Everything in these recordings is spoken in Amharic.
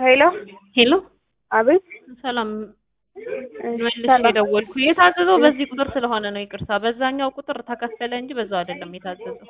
ሄሎ ሄሎ አቤት ሰላም እሺ፣ መልሼ ሰላም። የደወልኩ የታዘዘው በዚህ ቁጥር ስለሆነ ነው። ይቅርታ በዛኛው ቁጥር ተከፈለ እንጂ በዛው አይደለም የታዘዘው።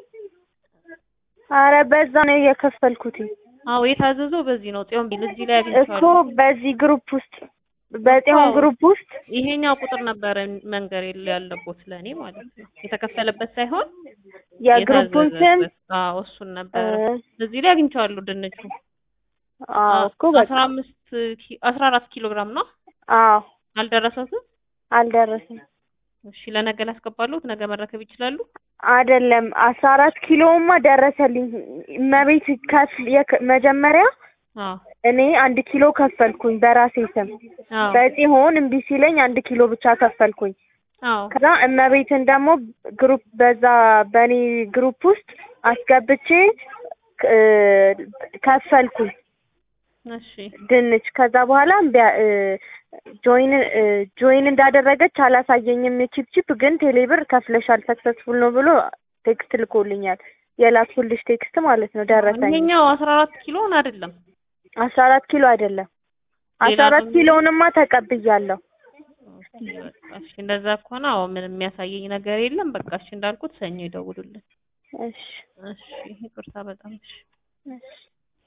አረ በዛ ነው የከፈልኩት አዎ የታዘዘው በዚህ ነው። ጽዮን ቢል እዚህ ላይ እኮ አግኝቼዋለሁ። በዚህ ግሩፕ ውስጥ በጤሆን አዎ። ግሩፕ ውስጥ ይሄኛው ቁጥር ነበረ መንገር የለ- ያለቦት ለእኔ ማለት ነው። የተከፈለበት ሳይሆን የግሩፑን ስም የታዘዘበት። አዎ እሱን ነበረ እ፣ እዚህ ላይ አግኝቼዋለሁ። ድንቹ አዎ እኮ በቃ አስራ አምስት ኪ- አስራ አራት ኪሎ ግራም ነው አዎ አልደረሰትም። አልደረሰም እሺ ለነገ ላስገባለሁት። ነገ መረከብ ይችላሉ። አይደለም አስራ አራት ኪሎማ ደረሰልኝ መቤት ከፍል የከ- መጀመሪያ አዎ እኔ አንድ ኪሎ ከፈልኩኝ በራሴ ስም አዎ በጽሆን እምቢ ሲለኝ አንድ ኪሎ ብቻ ከፈልኩኝ አዎ ከዛ እመቤትን ደግሞ ግሩፕ በዛ በእኔ ግሩፕ ውስጥ አስገብቼ እ፣ ከፈልኩኝ እሺ ድንች ከዛ በኋላ እምቢ አ- እ፣ ጆይን እ፣ ጆይን እንዳደረገች አላሳየኝም ቺፕ ቺፕ ግን ቴሌብር ከፍለሻል ሰክሰስፉል ነው ብሎ ቴክስት ልኮልኛል የላኩልሽ ቴክስት ማለት ነው ደረሰኝ ይሄኛው አስራ አራት ኪሎን አይደለም አስራ አራት ኪሎ አይደለም አስራ ሌላ አራት ደግሞ- ኪሎንማ ተቀብያለሁ ኦኬ፣ በቃ እሺ እንደዛ ከሆነ አዎ ምንም የሚያሳየኝ ነገር የለም። በቃ እሺ እንዳልኩት ሰኞ ይደውሉልን። እሺ እሺ ይቅርታ በጣም እሺ። እሺ